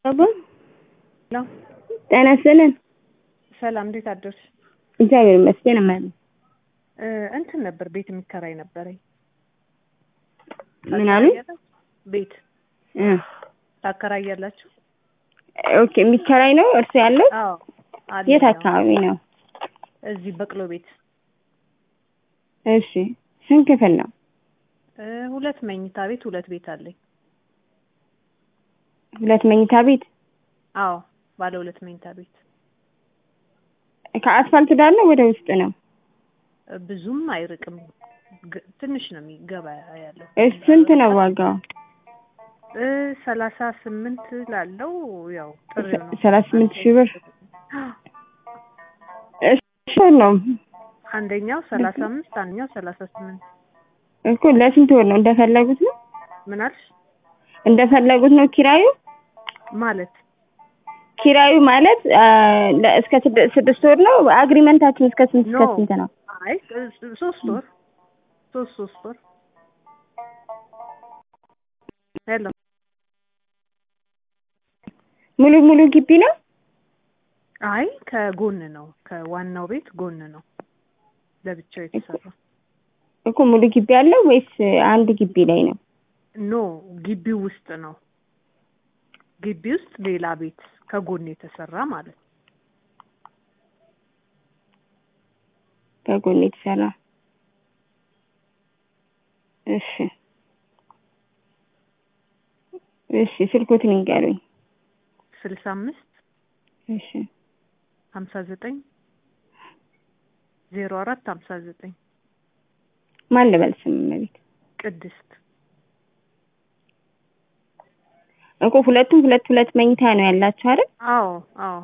አባ ሄሎ ጤና ይስጥልን። ሰላም፣ እንዴት አደርሽ? እግዚአብሔር ይመስገን እማዬ። እ እንትን ነበር ቤት የሚከራይ ነበረኝ። ምን አሉ? ቤት እ ታከራያላችሁ? ኦኬ የሚከራይ ነው እርሱ ያለው? አዎ አለ የት ያው። አካባቢ ነው? እዚህ በቅሎ ቤት እሺ ስንት ክፍል ነው? እ ሁለት መኝታ ቤት ሁለት ቤት አለኝ። ሁለት መኝታ ቤት አዎ ባለ ሁለት መኝታ ቤት ከአስፋልት ዳር ነው ወደ ውስጥ ነው? እ ብዙም አይርቅም። ግ- ትንሽ ነው የሚገባ ያለው። እሺ ስንት ነው ዋጋው? እ ሰላሳ ስምንት ላለው ያው ጥሪው ነው። ሰላሳ ስምንት ሺህ ብር እሺ ነው አንደኛው ሰላሳ አምስት አንደኛው ሰላሳ ስምንት እኮ ለስንት ወር ነው? እንደፈለጉት ነው ምን አልሽ? እንደፈለጉት ነው ኪራዩ? ማለት ኪራዩ ማለት አ፣ ለ- እስከ ስድ- ስድስት ወር ነው። አግሪመንታችን እስከ ስንት እስከ ኖ ስንት ነው? አይ እ- ሶስት ወር ሶስት ሶስት ወር ሄሎ ሙሉ ሙሉ ግቢ ነው? አይ ከጎን ነው ከዋናው ቤት ጎን ነው ለብቻው የተሰራ እኮ ሙሉ ግቢ አለው ወይስ አንድ ግቢ ላይ ነው? ኖ ግቢው ውስጥ ነው ግቢ ውስጥ ሌላ ቤት ከጎን የተሰራ ማለት ነው ከጎን የተሰራ እሺ እሺ ስልኮትን ይንገሩኝ። ስልሳ አምስት እሺ ሀምሳ ዘጠኝ ዜሮ አራት ሀምሳ ዘጠኝ ማን ልበል ስም እመቤት? ቅድስት እኮ ሁለቱም ሁለት ሁለት መኝታ ነው ያላቸው አይደል? አዎ አዎ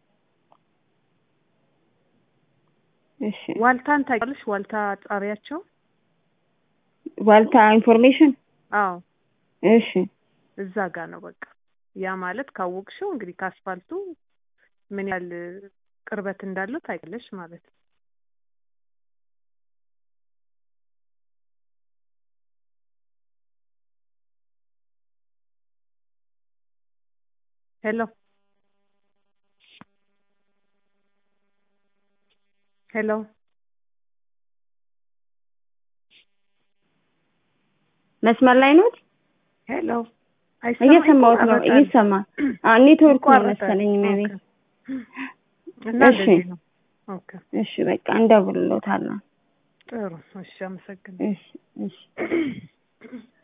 እሺ ዋልታን ታውቂያለሽ ዋልታ ጣሪያቸው ዋልታ ኢንፎርሜሽን አዎ እሺ እዛ ጋር ነው በቃ ያ ማለት ካወቅሽው እንግዲህ ከአስፋልቱ ምን ያህል ቅርበት እንዳለው ታውቂያለሽ ማለት ነው ሄሎ ሄሎ መስመር ላይ ነው? ሄሎ እየሰማሁት ነው። ይቆራረጣል። እየሰማ አ ኔትወርክ ነው ይቋረጣል። መሰለኝ እመቤት። ኦኬ። እና እሺ። እንደዚህ ነው። ኦኬ እሺ በቃ እንደውልሎታለን። ጥሩ። እሺ፣ አመሰግናለሁ። እሺ እሺ